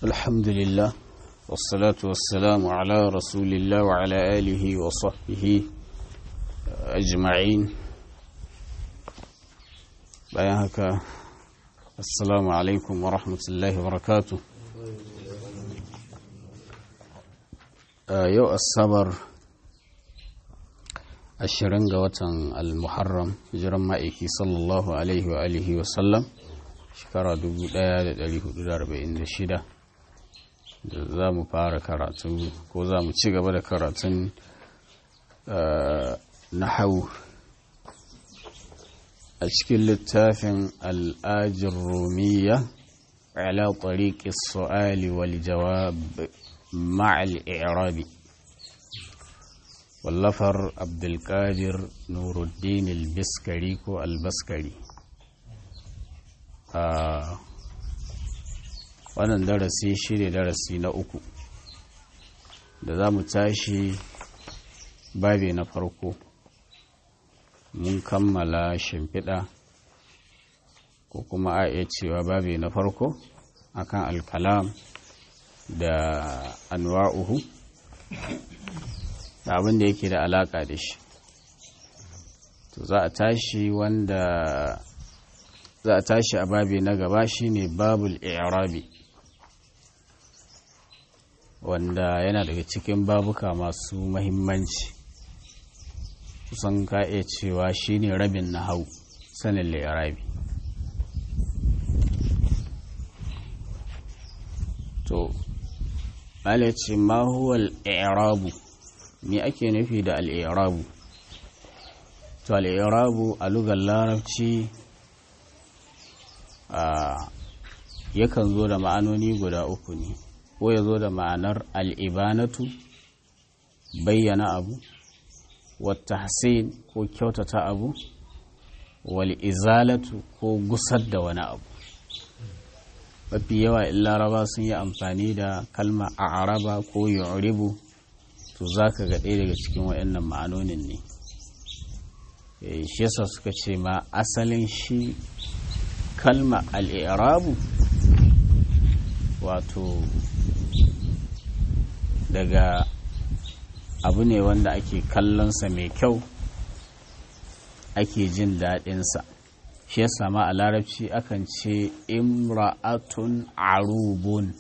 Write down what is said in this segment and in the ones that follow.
الحمد لله والصلاة والسلام على رسول الله وعلى آله وصحبه أجمعين بيانك السلام عليكم ورحمة الله وبركاته يو الصبر ashirin ga watan al-muharram hijiran ma'aiki sallallahu alaihi wa alihi wa sallam shekara 1446 da za mu fara karatu ko za mu ci gaba da karatun nahau a cikin littafin al'ajin romiya ala tariqi su'ali wal jawab ma'al i'rabi wallafar abdulkadir nuruddin albiskari ko albaskari a wannan darasi shi ne darasi na uku da za mu tashi babi na farko mun kammala shimfiɗa ko kuma a iya cewa babi na farko akan alkalam da anwa'uhu da abin da yake da alaka da shi to za a tashi wanda za a tashi a babi na gaba shine babul i'rabi wanda yana daga cikin babuka masu mahimmanci kusan ka iya cewa shine rabin na hau sanin li'irabi to ce ma huwa al-i'rabu me ake nufi da al'irabu to al'irabu a lugar larabci yakan zo da ma'anoni guda uku ne ko ya zo da ma'anar al'ibanatu bayyana abu wata hasin ko kyautata abu wal'izalatu ko gusar da wani abu mafi yawa in laraba sun yi amfani da kalma a araba ko yuribu to za ka ga ɗaya daga cikin waɗannan ma'anonin ne shi yasa suka ce ma asalin shi kalma al'irabu wato daga abu ne wanda ake kallonsa mai kyau ake jin daɗinsa shi yasa ma a larabci akan ce imra'atun arubun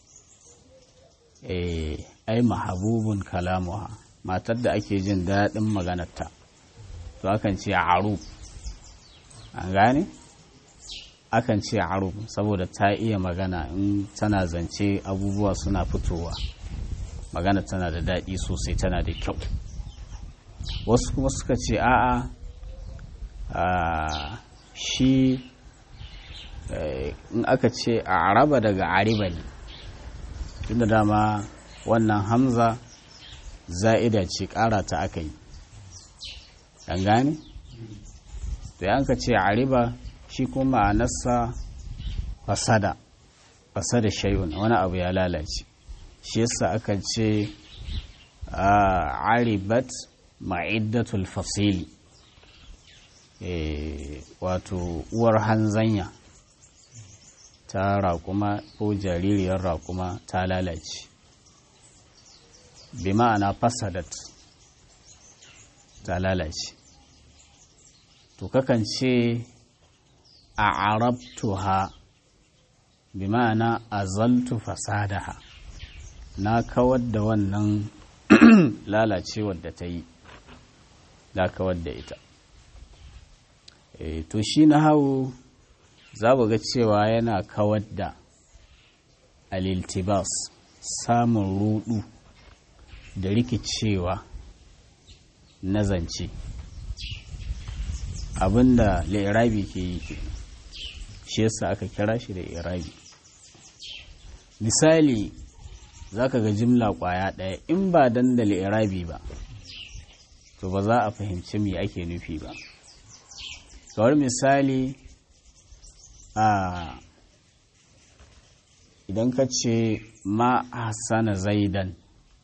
eh ai mahabubun kalamuha matar da ake jin daɗin maganarta to akan ce arub an gane akan ce arub saboda ta iya magana in tana zance abubuwa suna fitowa magana tana da daɗi sosai tana da kyau wasu kuma suka ce a'a shi in aka ce a araba daga ariba ne tunda dama wannan hamza za'ida ce ƙara ta aka yi ɗan gane? da yanka ce a riba shi kuma a nasa fasada fasada shayun wani abu ya lalace shi yasa aka ce a aribat ma'iddatul fasili wato uwar hanzanya ta raƙuma ko jaririyar raƙuma ta lalace bi ma'ana fasadat ta lalace to kakan ce a arabtuha bi ma'ana azaltu fasadaha na kawar da wannan lalacewar da ta yi na kawar da ita e, to shi na hau za ga cewa yana kawar da aliltibas samun rudu da rikicewa na zance abinda la'irabi ke yi ke shi yasa aka kira shi da irabi misali zaka ga jimla kwaya ɗaya in ba dan da la'irabi ba to ba za a fahimci me ake nufi ba kawar misali a idan ka ce ma hasana zaidan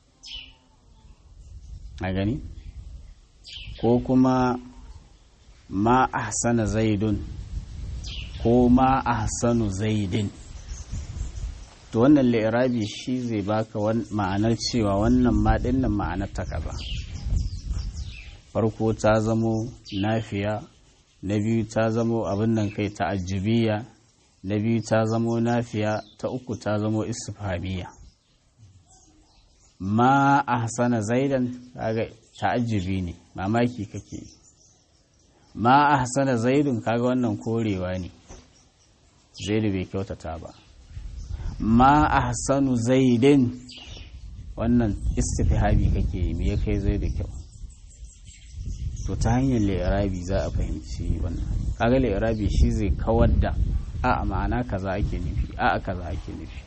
a gani ko kuma ma ahsana zaidun ko ma ahsanu zaidin to wannan li'irabi shi zai baka ma'anar cewa wannan maɗin nan ma'anar ta kaza farko ta zamo nafiya na biyu ta zamo abin nan kai ta'ajjubiya na biyu ta zamo nafiya ta uku ta zamo istifhamiya ma ahsana zaidan kaga ta'ajjubi ne mamaki kake ma ahsana zaidun kaga wannan korewa ne zaidu bai kyautata ba ma ahsanu zaidin wannan istifhabi kake yi me ya kai zaidu kyau to ta hanyar li'irabi za a fahimci wannan kaga li'irabi shi zai kawar da a ma'ana kaza ake nufi a kaza ake nufi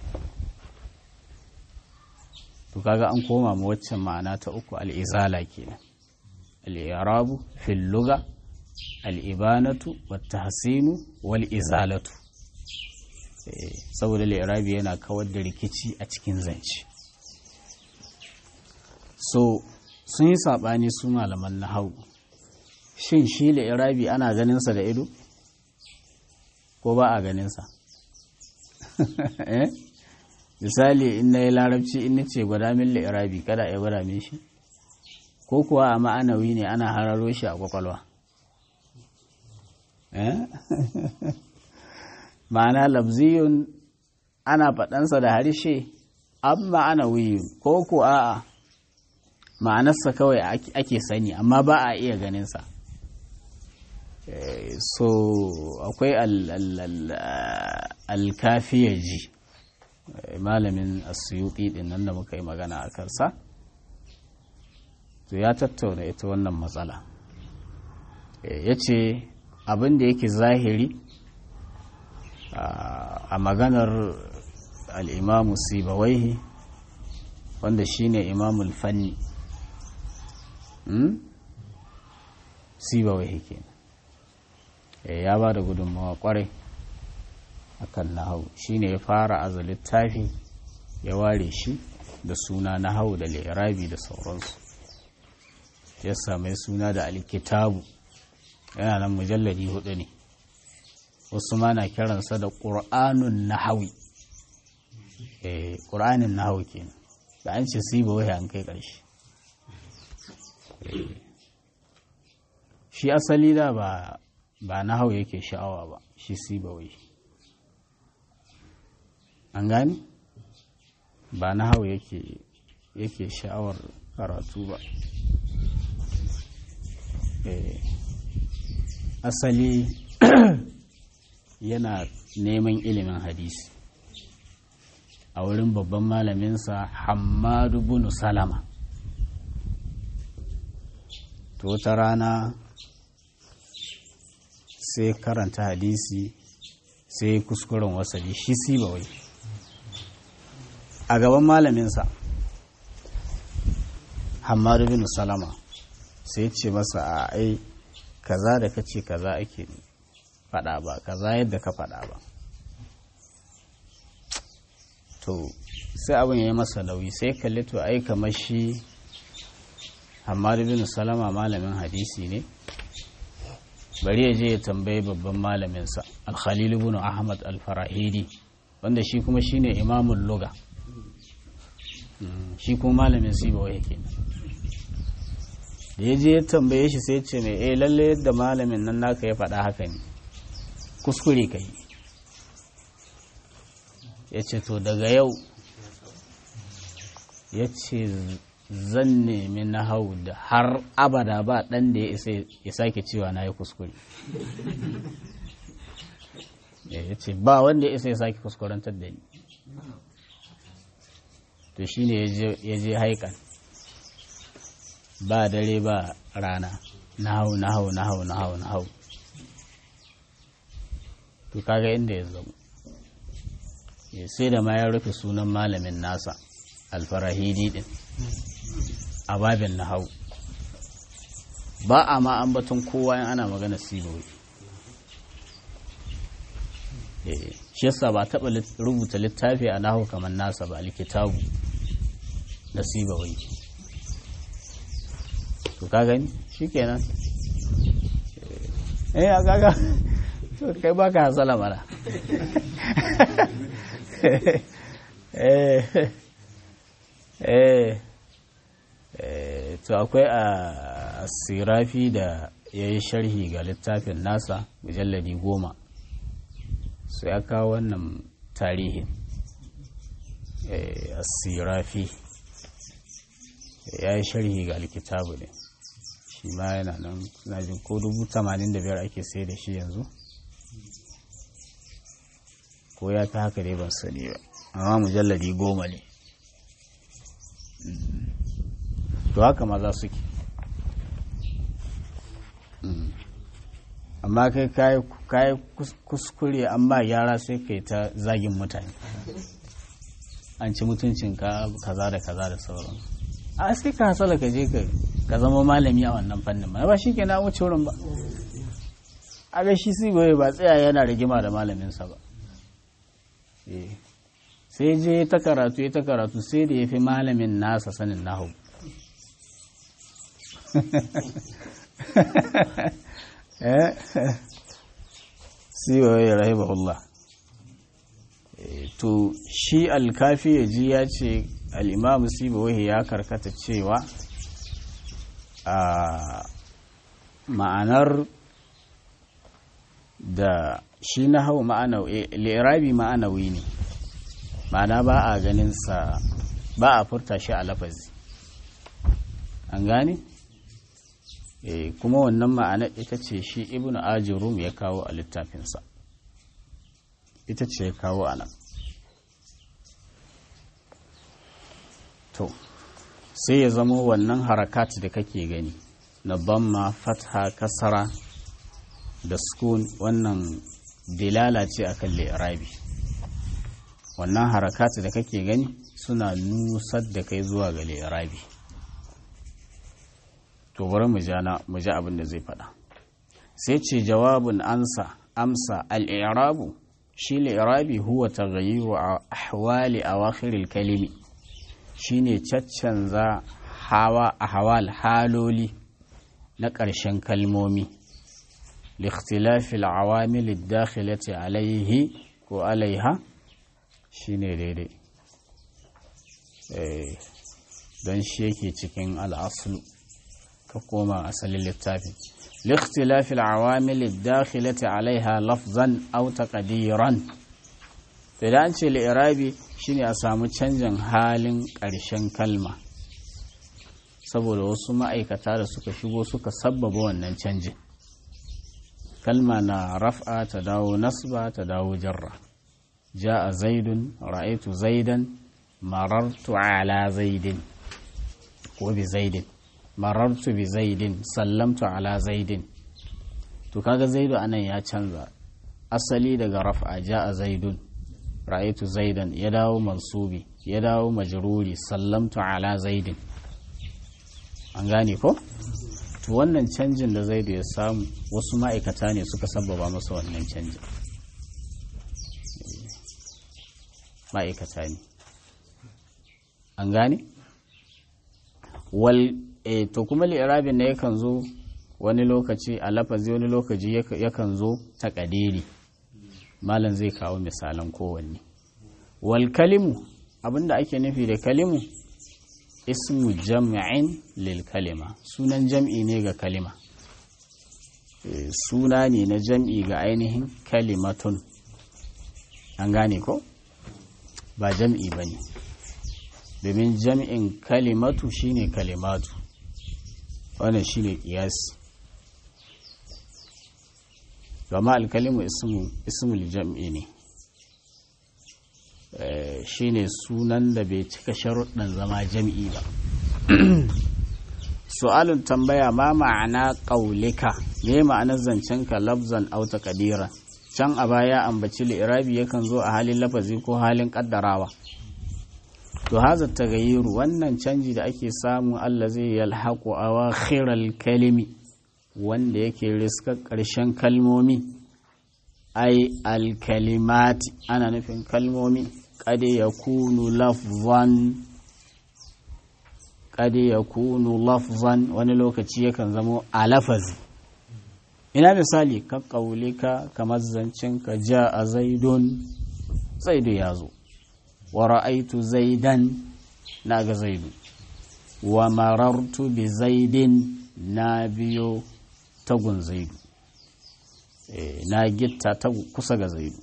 to kaga an koma ma waccan ma'ana ta uku al'izala kenan al'irabu fil luga al'ibanatu wata hasinu wal izalatu saboda li'irabi yana kawar da rikici a cikin zance so sun yi saɓani su malaman na hau shin shi li'irabi ana ganinsa da ido ko ba a ganinsa misali in na yi larabci in ce gwada min li'irabi kada ya gwada min shi ko kuwa a ma'anawi ne ana hararo shi a kwakwalwa ma'ana labziyun ana faɗansa da harshe an ma'anawiyun ko ko a'a ma'anarsa kawai ake sani amma ba a iya ganinsa so akwai alkafiyaji malamin asuyuti din nan da muka yi magana a kansa to ya tattauna ita wannan matsala ya ce abin da yake zahiri a maganar al'imamu sibawaihi wanda shine imamul fanni sibawaihi kenan ya ba da gudunmawa kwarai akan nahau shine ya fara aza littafi ya ware shi da suna nahau da lirabi da sauransu ya same suna da alkitabu yana nan mujalladi hudu ne wasu ma na kiransa da ƙur'anun nahawi eh ƙur'anin nahawi kenan da an ce siba wai an kai ƙarshe shi asali da ba ba nahawi yake sha'awa ba shi siba wai an gani ba nahawi yake yake sha'awar karatu ba eh asali yana neman ilimin hadisi a wurin babban malaminsa hamadu bunu salama to wata rana sai karanta hadisi sai kuskuren wasali shi siba wai a gaban malaminsa hamadu bin salama sai ce masa a ai kaza da kace kaza ake faɗa ba kaza yadda ka faɗa ba to sai abin ya yi masa nauyi sai kalli to ai kamar shi hamadu bin salama malamin hadisi ne bari ya je ya tambayi babban malaminsa alkhalilu bin ahmad alfarahidi wanda shi kuma shine imamul luga shi kuma malamin sibawa yake da ya je ya tambaye shi sai ce mai eh lalle yadda malamin nan naka ya faɗa haka ne kuskure ka yi ya ce to daga yau ya ce zan nemi na hau da har abada ba ɗan da ya sake cewa na yi kuskure ya ce ba wanda ya isa ya sake kuskurantar da ni to shi ne ya je haikan ba dare ba rana na hau na hau na hau na hau na hau to kaga inda ya zama sai da ma ya rufe sunan malamin nasa alfarahidi din a babin na hau ba a ma ambaton kowa in ana magana sibowi shi yasa ba taɓa rubuta littafi a nahu kamar nasa ba alkitabu na sibawai to ka gani shi kenan eh a gaga to kai baka hasala mara eh eh to akwai a sirafi da ya yi sharhi ga littafin nasa mujalladi goma su ya kawo wannan tarihin a sirafi ya yi sharhi ga alkitabu ne shi ma yana nan suna jin ko dubu tamanin da biyar ake sai da shi yanzu ko ya fi haka dai ban sani ba amma mujalladi goma ne to haka maza suke amma kai kayi kuskure amma yara sai kai ta zagin mutane an ci mutuncinka kaza da kaza da sauran a sai ka hasala ka je ka zama malami a wannan fannin ma ba shi ke na wuce wurin ba a ga shi sigoye ba tsaya yana rigima da malaminsa ba sai je ta karatu ya ta karatu sai da ya fi malamin nasa sanin nahu sigoye rahimahullah to shi alkafi ya ji ya ce al'imamu sibowahi ya karkata cewa a ma'anar da shi na hau lirabi ma'anawi ne ma'ana ba a ganinsa ba a furta shi a lafazi an gane? e, kuma wannan ma'anar ita ce shi ibn ajirum ya kawo a littafinsa ita ce ya kawo a nan to sai ya zama wannan harakat da kake gani na bamma fatha kasara da sukun wannan dilala ce akan li'irabi wannan harakat da kake gani suna nusar da kai zuwa ga li'irabi to bari mu ji abin da zai faɗa sai ce jawabin ansa amsa al'irabu shi li'irabi huwa taghayyiru ahwali awakhiril kalimi shine caccanza hawa ahwal haloli na ƙarshen kalmomi likhtilafi al'awamil ad-dakhilati alayhi ko alaiha shine daidai eh don shi yake cikin al'aslu ka koma asalin littafin لاختلاف العوامل الداخلة عليها لفظا أو تقديرا idan an ce li'irabi shine a samu canjin halin ƙarshen kalma saboda wasu ma'aikata da suka shigo suka sabbaba wannan canjin kalma na raf'a ta dawo nasba ta dawo jarra ja'a zaidun ra'aitu zaidan marartu ala zaidin ko bi zaidin marartu bi zaidin sallamtu ala zaidin to kaga zaidu anan ya canza asali daga raf'a ja'a zaidun ra'aytu zaidan ya dawo mansubi ya dawo majruri sallamtu ala zaidin an gane ko to wannan canjin da zaidu ya samu wasu ma'aikata ne suka sababa masa wannan canjin ma'aikata ne an gane wal e to kuma li'irabin na yakan zo wani lokaci a lafazi wani lokaci yakan zo ta kadiri malam zai kawo misalan kowanne wal kalimu abinda ake nufi da kalimu ismu jam'in lil kalima sunan jam'i ne ga kalima suna ne na jam'i ga ainihin kalimatun an gane ko ba jam'i ba ne domin jam'in kalimatu shine kalimatu wannan shine kiyasi gama alkalimu ismul jam'i ne shine sunan da bai cika sharuɗin zama jam'i ba su'alun tambaya ma ma'ana ƙaulika me ma'anar zancenka labzan auta kadira can a baya ambaci li'irabi yakan zo a halin lafazi ko halin ƙaddarawa to haza tagayyuru wannan canji da ake samu Allah zai yalhaƙu a khiral kalimi wanda yake riskar ƙarshen kalmomi ai alkalimati ana nufin kalmomi kade ya kunu lafzan kade ya kunu lafzan wani lokaci yakan zamo a lafazi ina misali ka ƙaulika kamar zancenka ja a zaidun zaidu ya zo wa ra'aitu zaidan na ga zaidu wa marartu bi zaidin na biyo tagun zaidu na gitta ta kusa ga zaidu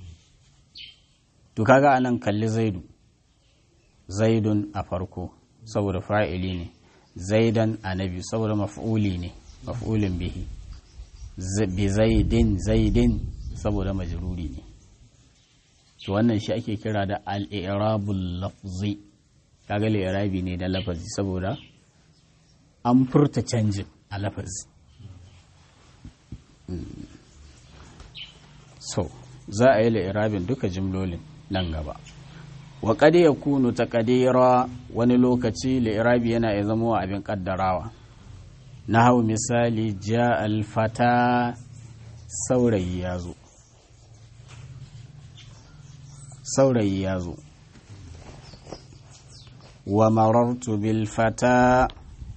to kaga anan kalli zaidu zaidun a farko saboda fa'ili ne zaidan a na biyu saboda maf'uli ne maf'ulin bihi bi zaidin zaidin saboda majruri ne to wannan shi ake kira da al-i'rabul lafzi kaga li'irabi ne da lafazi saboda an furta canjin a lafazi so za a yi li'irabin duka jimlolin nan gaba wa qad yakunu taqdira wani lokaci li'irabi yana ya zama abin kaddarawa na hau misali ja alfata saurayi ya zo saurayi ya zo wa marartu bil fata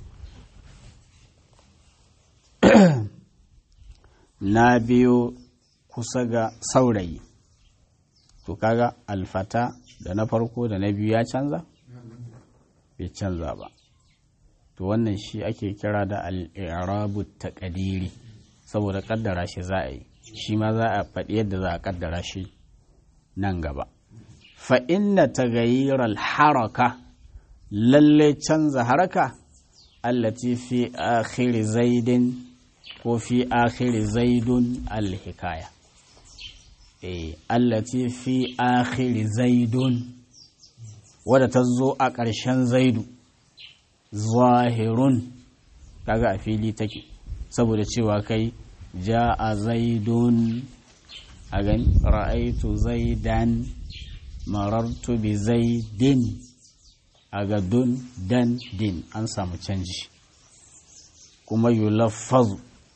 na biyo kusa ga saurayi to kaga alfata da na farko da na biyu ya canza bai canza ba to wannan shi ake kira da al'irabu taqdiri saboda kaddara shi za a yi shi ma za a faɗi yadda za a kaddara shi nan gaba fa inna tagayyar haraka lalle canza haraka allati fi akhiri zaidin ko fi akhiri zaidun alhikaya eh allati fi akhiri zaidun wadda ta zo a ƙarshen zaidu zahirun kaga a fili take saboda cewa kai ja a zaidun a gani ra'aitu zaidan marartu bi zaidin a ga dun dan din an samu canji kuma yulaffazu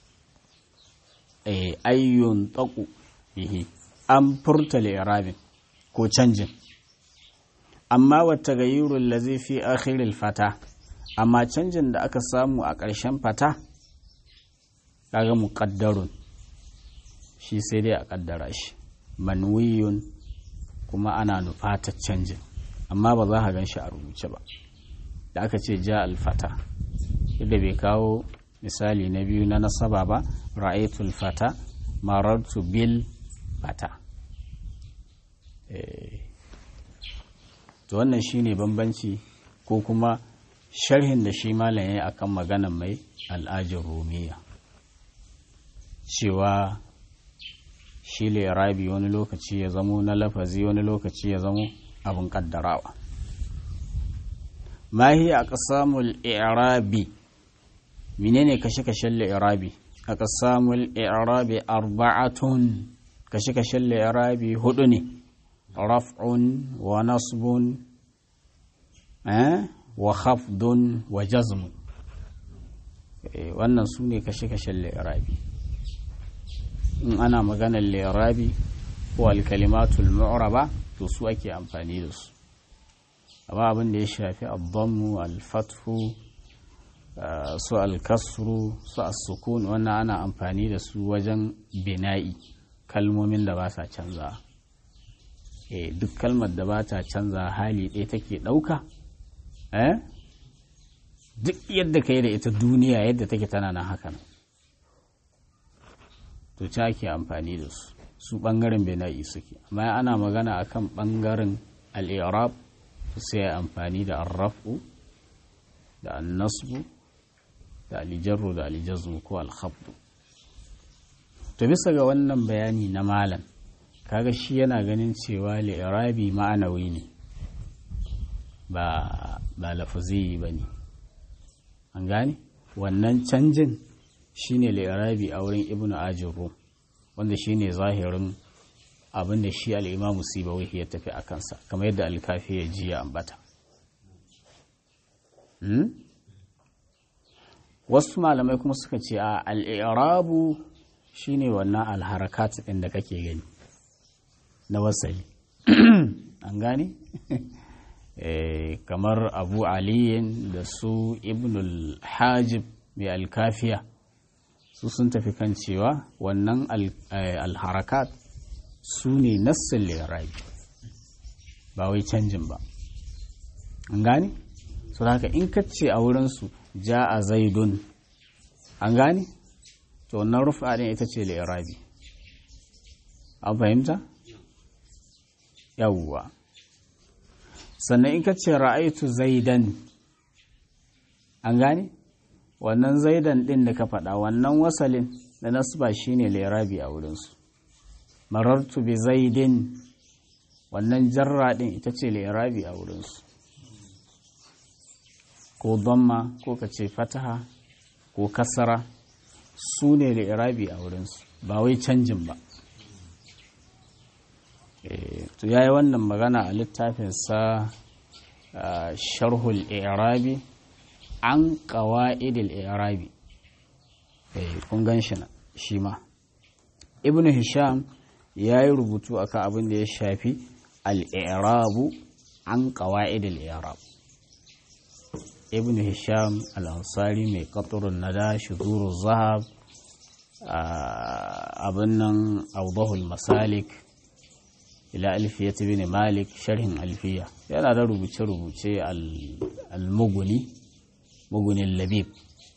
ayyun taku bihi an furta li'irabin ko canjin amma wata gayyurun lazi fi akhiril fata amma canjin da aka samu a ƙarshen fata kaga muƙaddarun shi sai dai a ƙaddara shi manwiyun kuma ana nufata canjin amma ba za ka gan shi a rubuce ba da aka ce ja alfata yadda bai kawo misali na biyu na nasaba ba ra'aitul fata marartu bil fata to wannan shine bambanci ko kuma sharhin da shi malam ya akan maganan mai al'ajin rumiya cewa shi rabi wani lokaci ya zamo na lafazi wani lokaci ya zamo abin kaddarawa mahi a ƙasamul i'rabi menene kashe-kashen li'irabi a ƙasamul i'rabi arba'atun kashe-kashen li'irabi hudu ne raf'un wa nasbun wa khafdun wa jazmun wannan su ne kashe-kashen li'irabi in ana maganar li'irabi ko alkalimatul mu'raba to su ake amfani da su amma abin da ya shafi abdammu alfathu su alkasru su as-sukun wannan ana amfani da su wajen bina'i kalmomin da ba sa canza duk kalmar da ba ta canza hali ɗaya take ɗauka duk yadda ka yi da ita duniya yadda take tana nan hakan to ta ake amfani da su su ɓangaren bena'i suke amma ana magana akan ɓangaren al'irab sai amfani da arrafu da annasbu da alijarru da alijazmu ko alhabdu to bisa ga wannan bayani na malam kaga shi yana ganin cewa li'irabi ma'anawi ne ba ba lafazi ba ne an gane wannan canjin shine li'irabi a wurin ibnu ajin rum wanda shine zahirin abin da shi al'imamu sibawai ya tafi a kansa kamar yadda alkafi ya ji ya ambata wasu malamai kuma suka ce a al'irabu shine wannan alharakat ɗin da kake gani na wasali an gane kamar abu aliyin da su ibnul hajib mai alkafiya su sun tafi kan cewa wannan alharakat su ne nassin lirabi ba wai canjin ba an gane so haka in ka ce a wurinsu ja a zaidun an gane to wannan rufa din ita ce li'irabi an fahimta yawwa sannan in ka ce ra'aitu zaidan an gane wannan zaidan din da ka faɗa wannan wasalin da nasba shine li'irabi a wurinsu marartu bi zaidin wannan jarra din ita ce li'irabi a wurinsu ko damma ko ka ce fataha ko kasara su ne li'irabi a wurinsu ba wai canjin ba to yayi wannan magana a littafinsa sharhul i'rabi an qawa'idil i'rabi kun gan shi na shi ma ibnu hisham ya yi rubutu akan abin da ya shafi al'irabu an qawa'idil i'rab ibnu hisham al-ansari mai qatrun nada shuduru zahab abin nan awdahul masalik ila alfiyat bin malik sharhin alfiya yana da rubuce-rubuce al-muguni mugunin labib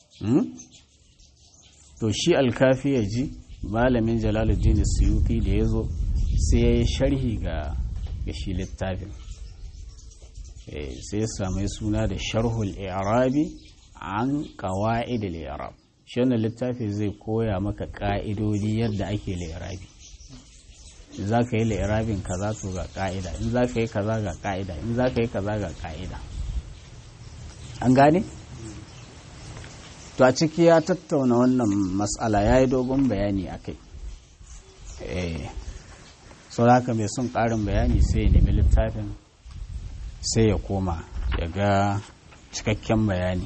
to shi alkafi ya ji malamin jalaluddin suyuti da ya zo sai ya yi sharhi ga shi littafin sai ya sami suna da sharhul i'rabi an kawa'id al-i'rab shi wannan littafi zai koya maka ka'idodi yadda ake li'irabi in za ka yi li'irabin kaza to ga ka'ida in za ka yi kaza ga ka'ida in za ka yi kaza ga ka'ida an gane? to a ciki ya tattauna wannan matsala ya yi dogon bayani a kai sau haka mai son ƙarin bayani sai ya nemi littafin sai ya koma ya ga cikakken bayani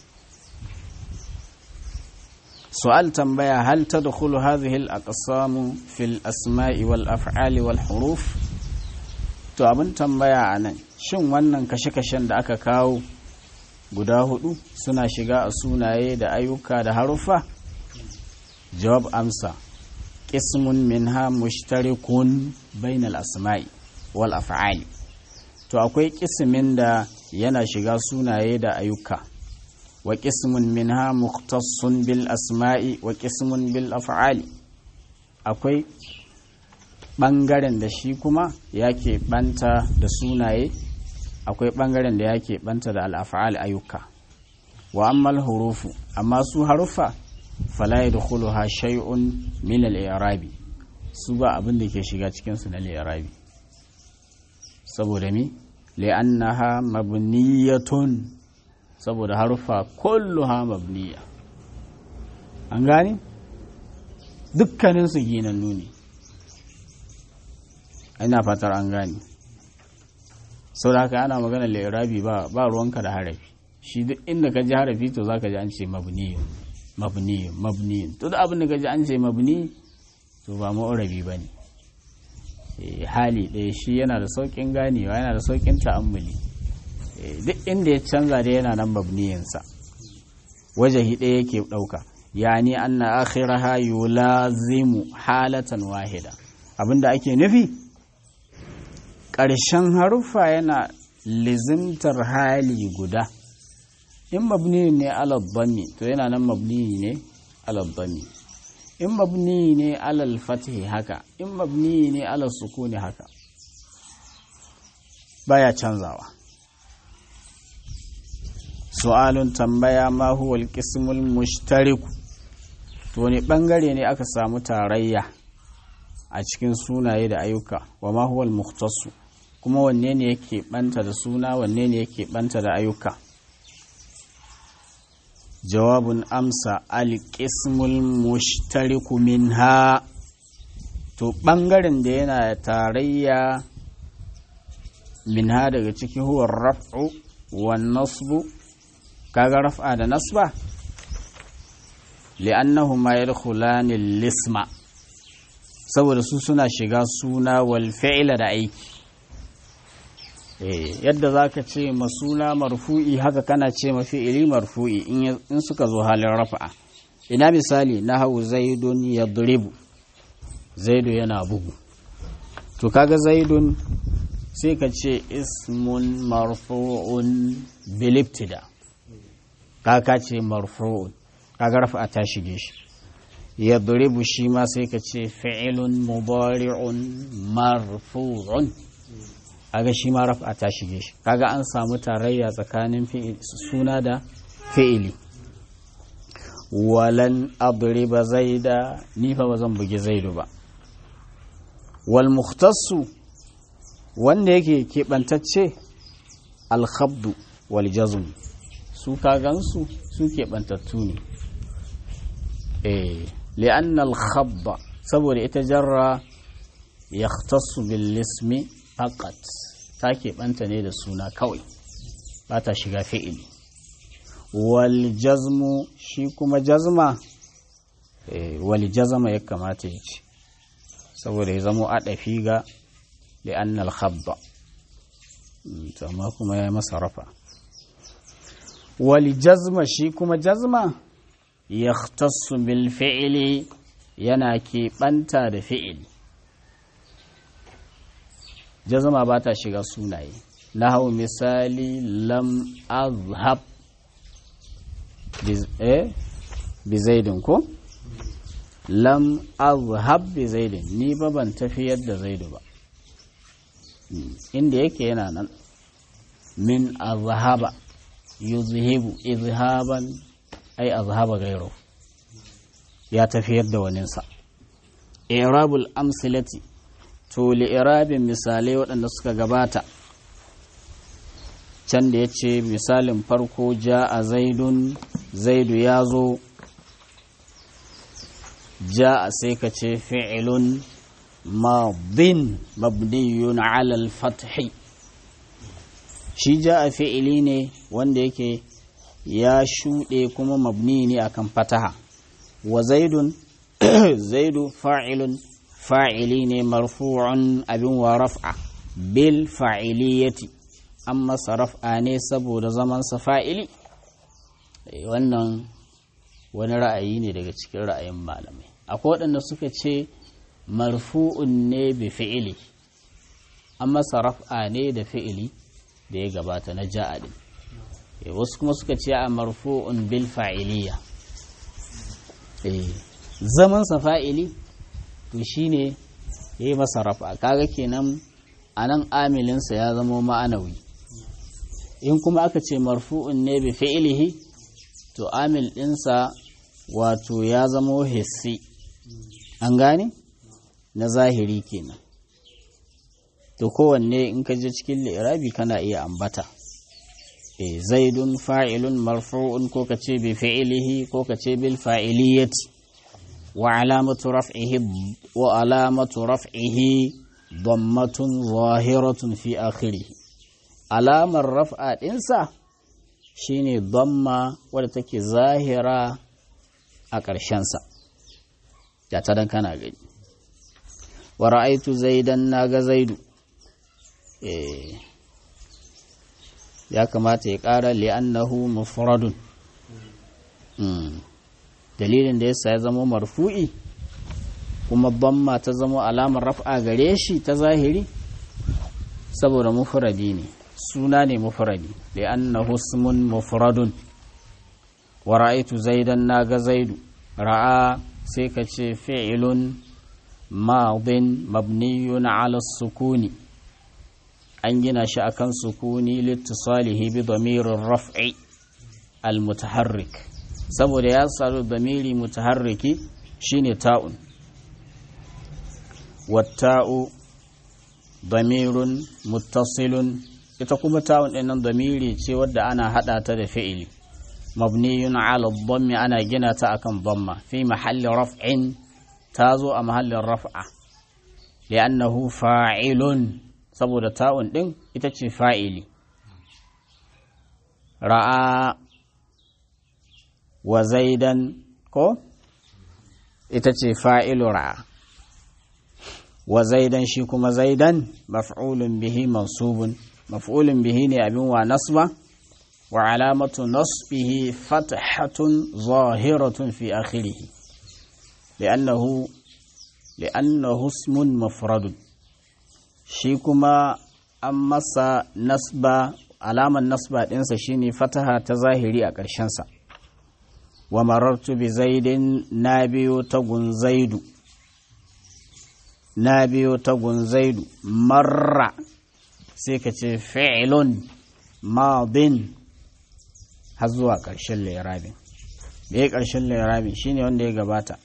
su'al tambaya hal ta da kulu hazihil a ƙasamu fil asma'i wal af'ali wal huruf to abin tambaya a nan shin wannan kashe-kashen da aka kawo guda hudu suna shiga a sunaye da ayyuka da haruffa jawab amsa qismun minha mushtarikun bainal asma'i wal af'ali to akwai kismin da yana shiga sunaye da ayyuka wa qismun minha mukhtassun bil asma'i wa qismun bil af'ali akwai bangaren da shi kuma yake banta da sunaye akwai ɓangaren da yake ɓanta da al'afa'al ayyuka wa ammal hurufu amma su haruffa fala ya dukulu ha shay'un min al'irabi su ba abin da ke shiga cikinsu na al'irabi saboda mi li'annaha mabniyatun saboda haruffa kulluha mabniya an gane dukkaninsu ginannu ne ina fatar an gane sau da haka ana magana lairabi ba ba ruwanka da harafi shi duk inda ka ji harafi to zaka ji an ce mabniyu mabniyu mabniyu to duk abin da ka ji an ce mabni to ba ma'urabi ba ne hali ɗaya shi yana da sauƙin ganewa yana da sauƙin ta'ammuli duk inda ya canza da yana nan mabniyinsa wajahi ɗaya yake ɗauka yani anna akhiraha yulazimu halatan wahida abinda ake nufi ƙarshen haruffa yana lizimtar hali guda in mabni ne alabbami to yana nan mabni ne alabbami in mabni ne alal fatihi haka in mabni ne alal sukuni haka baya canzawa su'alun tambaya ma huwa alqismul mushtariku to ne bangare ne aka samu tarayya a cikin sunaye da ayyuka wa ma huwa al kuma wanne ne yake banta da suna wanne ne yake banta da ayyuka jawabun amsa alƙismul mushtariku minha to ɓangaren da yana tarayya minha daga ciki huwa raf'u wa nasbu kaga raf'a da nasba li'annahuma yadkhulani lisma saboda su suna shiga suna wal fi'la da aiki yadda za ka ce masuna marfu'i haka kana ce mafi'ili marfu'i in suka zo halin rafa'a ina misali na hau zaidun ya duribu zaidu yana bugu to kaga zaidun sai ka ce ismun marfu'un bilibtida kaka ce marfu'un kaga rafa ta shige shi yadribu shi ma sai ka ce fi'ilun mudari'un marfu'un kaga shi ma rafa ta shige shi kaga an samu tarayya tsakanin suna da fi'ili walan adriba zaida ni fa ba zan bugi zaidu ba wal mukhtassu wanda yake keɓantacce alkhabdu wal jazm su kagansu su keɓantattu ne eh li'anna al-khabba saboda ita jarra yahtassu bil ismi faqat ta keɓanta ne da suna kawai ba ta shiga fi'ili wal jazmu shi kuma jazma eh wal jazma ya kamata ya ce saboda ya zamo adafi ga li'anna al-khabba amma kuma ya masa rafa wal jazma shi kuma jazma yahtassu bil fi'li yana keɓanta da fi'ili jazma ba ta shiga sunaye na hau misali lam azhab bi zaidin ko lam azhab bi zaidin ni ba ban tafiyar da zaidu ba inda yake yana nan min azhaba yuzhibu izhaban ai azhaba gairo ya tafiyar da waninsa irabul amsilati to li'irabin misalai waɗanda suka gabata can da ya ce misalin farko ja a zaidun zaidu ya zo ja a sai ka ce fi'ilun madin mabniyun alal fathi shi ja a fi'ili ne wanda yake ya shuɗe kuma mabni ne akan fataha wa zaidun zaidu fa'ilun fa'ili ne marfu'un abin wa raf'a bil fa'iliyati an masa raf'a ne saboda zamansa fa'ili wannan wani ra'ayi ne daga cikin ra'ayin malamai akwai waɗanda suka ce marfu'un ne bi fi'ili an masa raf'a ne da fi'ili da ya gabata na ja'adin wasu kuma suka ce a marfu'un bil fa'iliya zamansa fa'ili to shine ya yi masa rafa kaga kenan a nan amilinsa ya zama ma'anawi in kuma aka ce marfu'un ne bi fi'ilihi to amil ɗinsa wato ya zama hissi an gane na zahiri kenan to kowanne in ka je cikin li'irabi kana iya ambata e zaidun fa'ilun marfu'un ko ka ce bi fi'ilihi ko ka ce bil fa'iliyati وعلامة رفعه وعلامة رفعه ضمة ظاهرة في آخره علامة الرفع إنسا شيني ضمة ولتك ظاهرة أكرشنسا جاتدن كان أغني ورأيت زيدا ناغ زيد إيه ya kamata ya ƙara li'annahu mufradun dalilin da yasa ya zama marfu'i kuma damma ta zama alamar raf'a gare shi ta zahiri saboda mufradi ne suna ne mufradi li'annahu ismun mufradun wa ra'aytu zaidan naga zaidu ra'a sai ka ce fi'ilun madin mabniyun ala sukuni an gina shi akan sukuni littisalihi bi damirin raf'i al-mutaharrik saboda ya saru damiri mutaharriki shine ta'un watta'u damirun muttasilun ita kuma ta'un ɗin nan damiri ce wadda ana haɗa ta da fi'ili mabniyun ala dhammi ana gina ta akan dhamma fi mahalli raf'in ta zo a mahallin raf'a li'annahu fa'ilun saboda ta'un ɗin ita ce fa'ili ra'a wa zaidan ko ita ce fa'ilu ra'a wa zaidan shi kuma zaidan maf'ulun bihi mansubun maf'ulun bihi ne abin wa nasba wa alamatu nasbihi fathatun zahiratun fi akhirih li'annahu li'annahu ismun mafradun shi kuma an masa nasba alaman nasba ɗinsa shine fataha ta zahiri a ƙarshensa wa marartu bi zaidin na biyo ta gunzaidu na biyo ta gunzaidu marra sai ka ce fi'ilun madin har zuwa ƙarshen lairabin da ya ƙarshen lairabin shine wanda ya gabata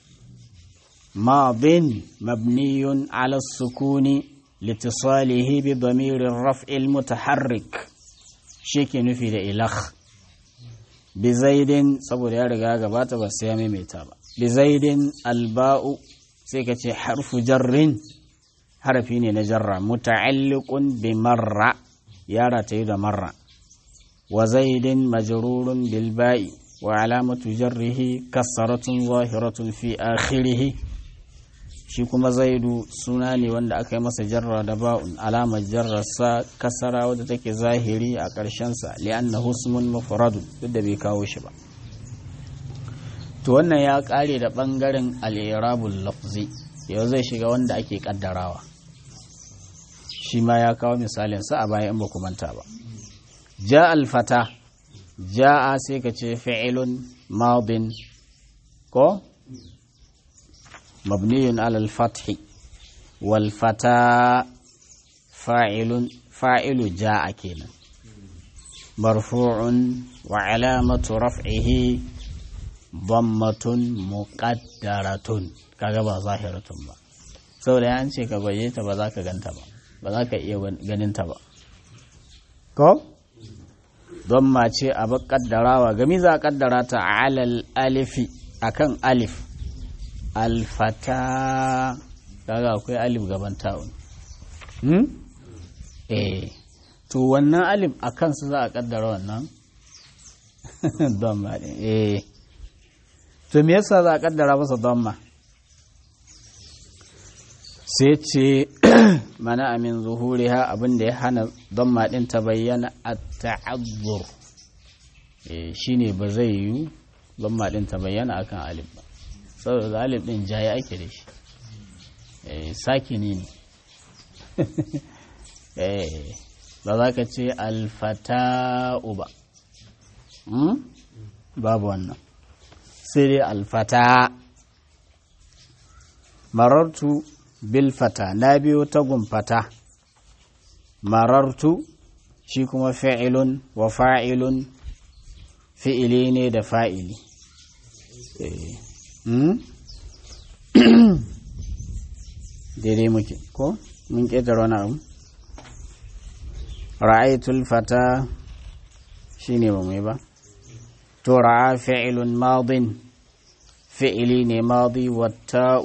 madin mabniyun ala sukuni litisalihi bi damirin raf'il mutaharrik shi ke nufi da ilah bi zaidin saboda ya riga gabata ba sai ya maimaita ba bi zaidin alba'u sai ka ce harfu jarrin harafi ne na jarra muta'alliqun bi marra yara ta yi da marra wa zaidin majrurun bil ba'i wa alamatu jarrihi kassaratun zahiratun fi akhirih shi kuma zaidu suna ne wanda aka yi masa jarra da ba'un alamar jarrarsa kasara wadda take zahiri a ƙarshensa li'annahu ismun mufradun duk da bai kawo shi ba to wannan ya ƙare da ɓangaren al'irabul lafzi yau zai shiga wanda ake ƙaddarawa shi ma ya kawo misalinsa a baya in ba manta ba ja alfata ja'a sai ka ce fi'ilun madin ko مبني على الفتح والفتى فاعل فاعل جاء كنا مرفوع وعلامة رفعه ضمة مقدرة kaga ba zahiratun ba saboda ya ce ka gwaje ta ba za ka ganta ba ba za ka iya ganin ta ba ko don ce a ba kaddarawa gami za a kaddara ta alal alifi akan alif alfata kaga akwai alif gaban ta'un hmm? eh to wannan alif a kansu za a kaddara wannan donma ɗin eh to me yasa za a kaddara masa donma sai ce mana amin zuhuriha abin da ya hana donma ɗin ta bayyana a ta'azzur shine ba zai yi donma ɗin ta bayyana akan alif ba saboda galib din jaye ake da shi sakini ne ba za ka ce alfata'u ba babu wannan sai dai alfata marartu bilfata na biyo tagun fata marartu shi kuma fa'ilun wa fa'ilun fi'ili ne da fa'ili daidai muke ko mun ƙetare wani abu ra'aitul fata shi ne ba mai ba to ra'a fi'ilun madin fi'ili ne madi watta'u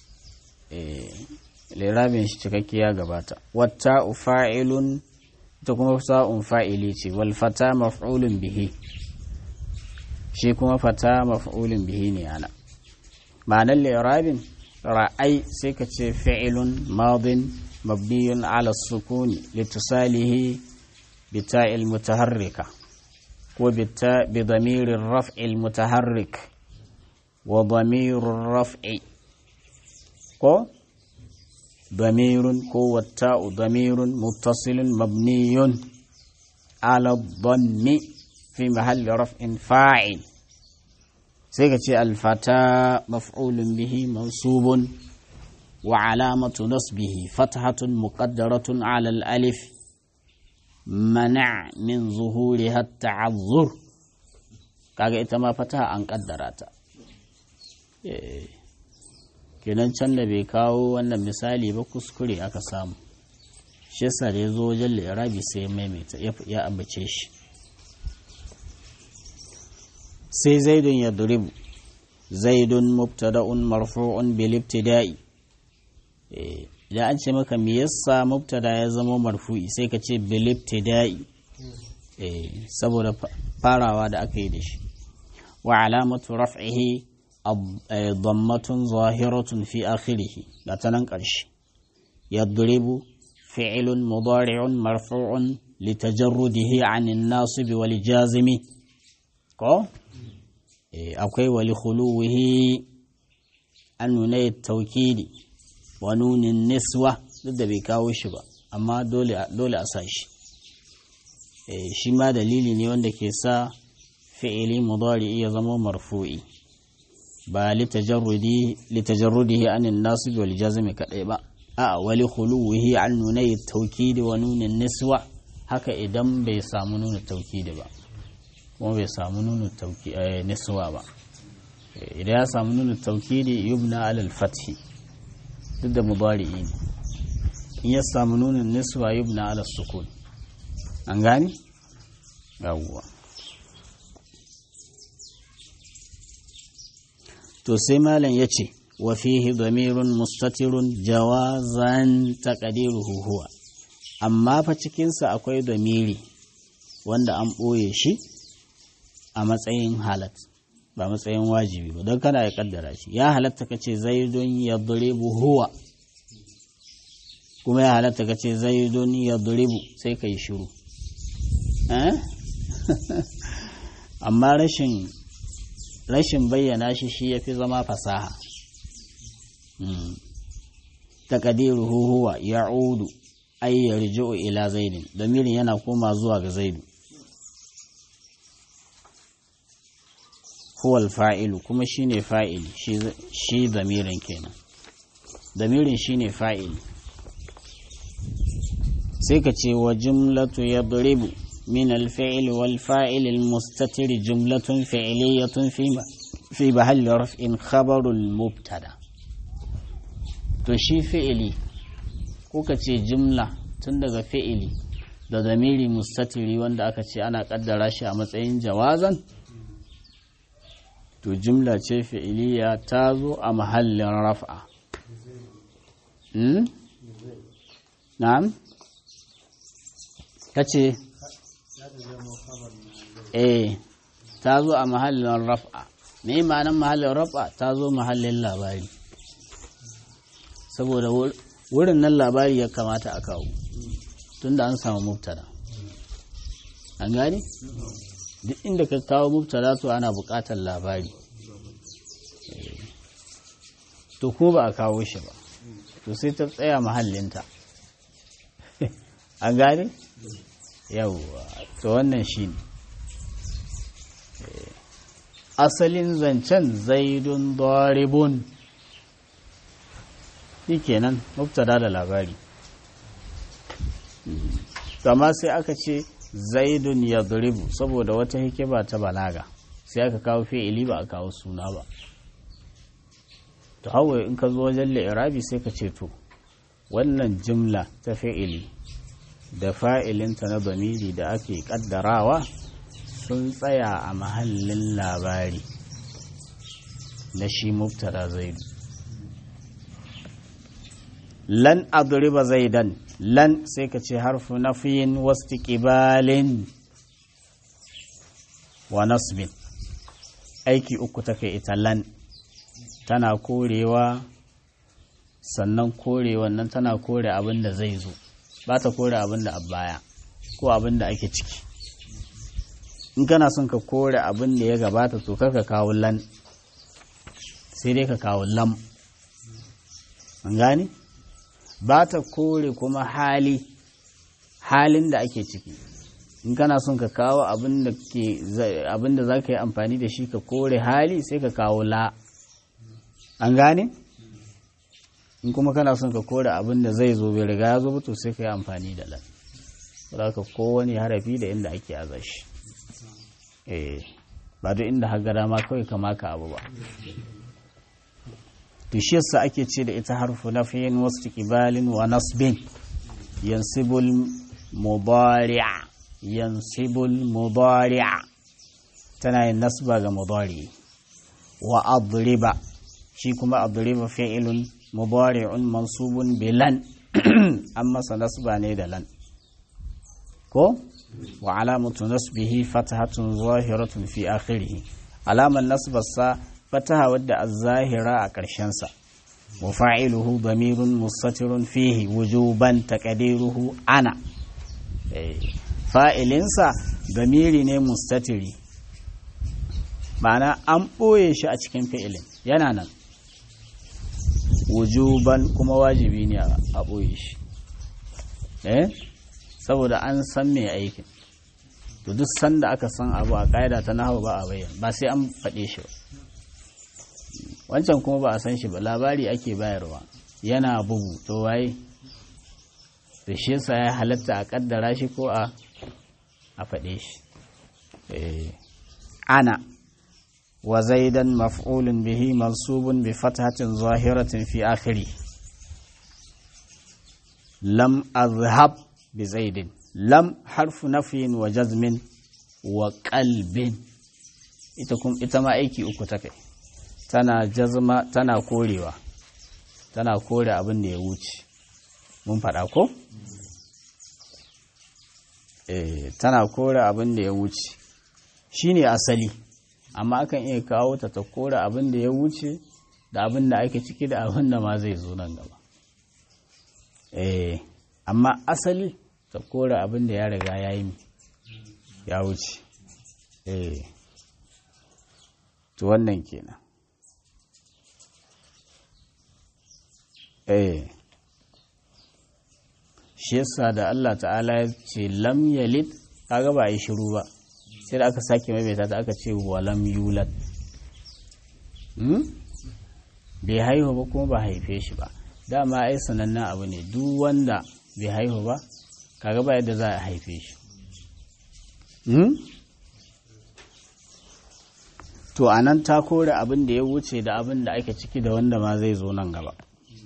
lirabin shi cikakke ya gabata watta'u fa'ilun ta kuma sa'un fa'ili ce wal fata maf'ulun bihi shi kuma fata maf'ulun bihi ne ana ma'anar lirabin ra'ai sai ka ce fi'ilun madin mabniyun ala sukuni litusalihi bita'il mutaharrika ko bita bi damirin raf'il mutaharrik wa damirin raf'i ko damirun ko watta'u damirun muttasilun mabniyun ala dhammi في محل رفع فاعل سيكتي الفتاة مفعول به منصوب وعلامة نصبه فتحة مقدرة على الألف منع من ظهورها التعذر kaga ita ma fata an kaddara ta kenan can da bai kawo wannan misali ba kuskure aka samu shi yasa da ya zo wajen lirabi sai ya maimaita ya ambace shi sai zaidun ya duribu zaidun mubtada'un marfu'un bil ibtida'i idan an ce maka me yasa mubtada ya zama marfu'i sai ka ce bil ibtida'i saboda farawa da aka yi da shi wa alamatu raf'ihi ضمة ظاهرة في آخره لا تننقرش يضرب فعل مضارع مرفوع لتجرده عن الناصب والجازم كو أوكي ولخلوه أن نوني التوكيد ونون النسوة ضد بيكاو شبا amma dole a sa shi shi ma dalili ne wanda ke sa fi'ili mudari ya zama marfu'i ba litajarrudihi anin nasib wal jazmi kadai ba a wali khuluwihi an nunai taukidi wa nunin niswa haka idan bai samu nuna taukidi ba kuma bai samu nuna niswa ba idan ya samu nuna taukidi yubna alal fathi duk da mudari ne in ya samu nunin niswa yubna alal sukun an gani yawwa to sai malam ya ce wa fihi damirun mustatirun jawazan taqdiruhu huwa amma fa cikinsa akwai damiri wanda an ɓoye shi a matsayin halat ba matsayin wajibi ba don kana ya kaddara shi ya halatta ka ce zaidun ya duribu huwa kuma ya halatta ka ce zaidun ya duribu sai ka yi shiru amma rashin rashin bayyana shi shi ya fi zama fasaha taƙadiruhu huwa ya udu ay yarji'u ila zaidin damirin yana koma zuwa ga zaidu huwa fa'ilu kuma shine fa'ili shi damirin kenan damirin shine fa'ili sai ka ce wa jumlatu yadribu من الفعل والفاعل المستتر جملة فعلية في في محل رفع خبر المبتدا to shi fi'ili ko ka ce jumla tun daga fi'ili da zamiri mustatiri wanda aka ce ana kaddara shi a matsayin jawazan to jumla ce fi'iliya ta zo a mahallin raf'a na'am ka ce eh ta zo a mahallin raf'a me ma'anar mahallin raf'a ta zo mahallin labari saboda wurin nan labari ya kamata a kawo tunda an samu mubtada an gani duk inda ka kawo mubtada to ana buƙatar labari to kuma ba a kawo shi ba to sai ta tsaya mahallinta an gane yawwa to wannan shi ne asalin zancen zaidun daribun shi kenan mubtada da labari amma sai aka ce zaidun ya duribu saboda wata hikima ta balaga sai aka kawo fi'ili ba a kawo suna ba to hawa in ka zo wajen li'irabi sai ka ce to wannan jimla ta fi'ili da fa'ilinta na zamiri da ake kaddarawa sun tsaya a mahallin labari na shi mubtada zaidu lan adriba zaidan lan sai ka ce harfu nafiyin wasu ƙibalin wa nasbin aiki uku take ita lan tana korewa sannan korewa nan tana kore abin da zai zo ba ta kore abin da baya ko abin da ake ciki in kana son ka kore abin da ya gabata to ka kawo lan sai dai ka kawo lam an gane ba ta kore kuma hali halin da ake ciki in kana son ka kawo abin da za ka yi amfani da shi ka kore hali sai ka kawo la an gane in kuma kana son ka kore abin da zai zo bai riga ya zo to sai ka yi amfani da lan za ka kowane harafi da inda ake aza shi eh ba duk inda har gada ma kawai kama ka abu ba to shi yasa ake ce da ita harfu nafiyin wasu kibalin wa nasbin yansibul mudari'a yansibul mudari'a tana yin nasba ga mudari wa adriba shi kuma adriba fi'ilun mudari'un mansubun bilan an masa nasba ne da lan ko wa alamatu nasbihi fatahatun zahiratun fi akhirih alaman nasbarsa fataha wadda az-zahira a ƙarshensa wa fa'iluhu damirun mustatirun fihi wujuban taqdiruhu ana fa'ilinsa damiri ne mustatiri ma'ana an ɓoye shi a cikin fi'ilin yana nan wujuban kuma wajibi ne a ɓoye shi eh saboda an san mai aikin to duk sanda aka san abu a ƙa'ida ta nahawu ba a bayyana ba sai an faɗe shi ba wancan kuma ba a san shi ba labari ake bayarwa yana bugu to waye da shi yasa ya halatta a kaddara shi ko a a faɗe shi ana wa zaidan maf'ulun bihi mansubun bi fathatin zahiratin fi akhiri lam azhab bi zaidin lam harfu nafyin wa jazmin wa qalbin ita kuma ita ma aiki uku ta kai tana jazma tana korewa tana kore abin da ya wuce mun faɗa ko eh tana kore abin da ya wuce shine asali amma akan iya kawo ta ta kore abin da ya wuce da abin da ake ciki da abin da ma zai zo nan gaba eh amma asali ta kore abin da ya riga ya yi ya wuce eh to wannan kenan eh shi yasa da Allah ta'ala ya ce lam yalid kaga ba yi shiru ba sai da aka sake maimaita ta aka ce wa lam yulad hmm? bai haihu ba kuma ba haife shi ba dama ai sanannen abu ne duk wanda bai haihu ba kaga ba yadda za a haife shi hmm? to a nan ta kore abin da ya wuce da abin da ake ciki da wanda ma zai zo nan gaba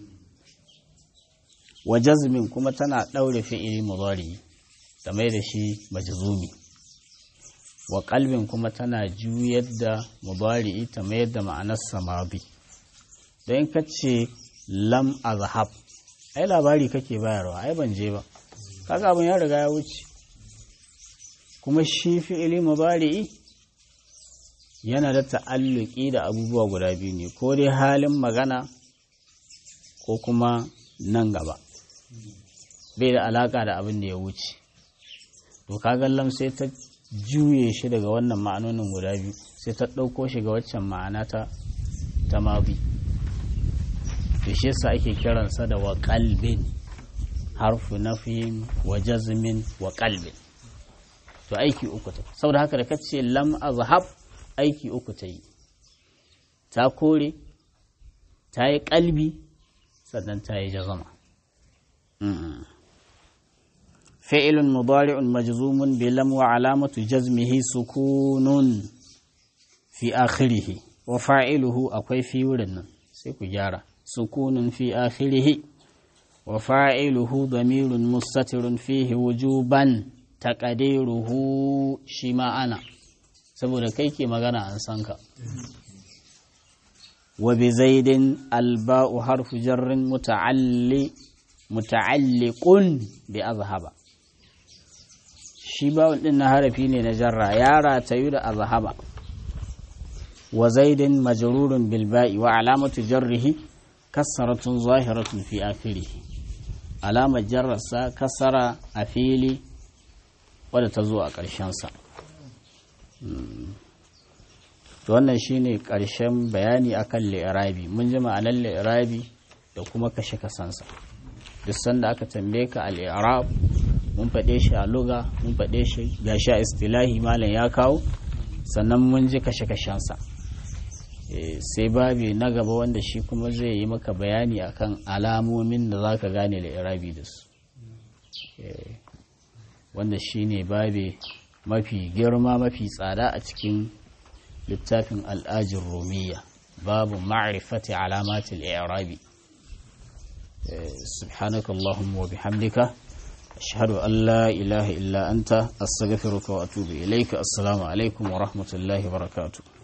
wa jazmin kuma tana ɗaure fi'ili mudari ta mai da shi majzumi wa qalbin kuma tana juyar da mudari ta mai da ma'anar samadi don ka ce lam azhab ai labari kake bayarwa ai ban je ba kaga abin ya riga ya wuce kuma shi fi'ili mudari yana da ta'alluki da abubuwa guda biyu ne ko dai halin magana ko kuma nan gaba bai da alaka da abin da ya wuce to kaga lam sai ta juye shi daga wannan ma'anonin guda biyu sai ta ɗauko shi ga waccan ma'ana ta ta mabi to shi yasa ake kiransa da wa qalbin harfu nafin wa jazmin wa qalbin to aiki uku ta saboda haka da kace lam azhab aiki uku ta yi ta kore ta yi kalbi sannan ta yi jazama فعل مضارع مجزوم بلم وعلامة جزمه سكون في آخره وفاعله أكوي في ورن سيكو جارة سكون في آخره وفاعله ضمير مستتر فيه وجوبا تقديره شما أنا saboda kai ke magana an san ka wa bi zaidin alba'u harfu jarrin muta'alli muta'alliqun bi azhaba shi bawon din na harafi ne na jarra ya ratayu da azhaba wa zaidin majrurun bil ba'i wa alamatu jarrihi kasratun zahiratun fi akhirih alamar jarrarsa kasara a fili wadda ta zo a ƙarshen sa to wannan shine ƙarshen bayani akan li'irabi mun ji ma'anar li'irabi da kuma kashe kasansa duk sanda aka tambaye ka al-i'rab mun faɗe shi a luga mun faɗe shi gashi a istilahi malam ya kawo sannan mun ji kashe kashensa sai babi na gaba wanda shi kuma zai yi maka bayani akan alamomin da za ka gane li'irabi da su wanda shi ne babi mafi girma mafi tsada a cikin littafin al'ajin romiya babu ma'rifati alamatul i'rabi سبحانك اللهم وبحمدك أشهد أن لا إله إلا أنت أستغفرك وأتوب إليك السلام عليكم ورحمة الله وبركاته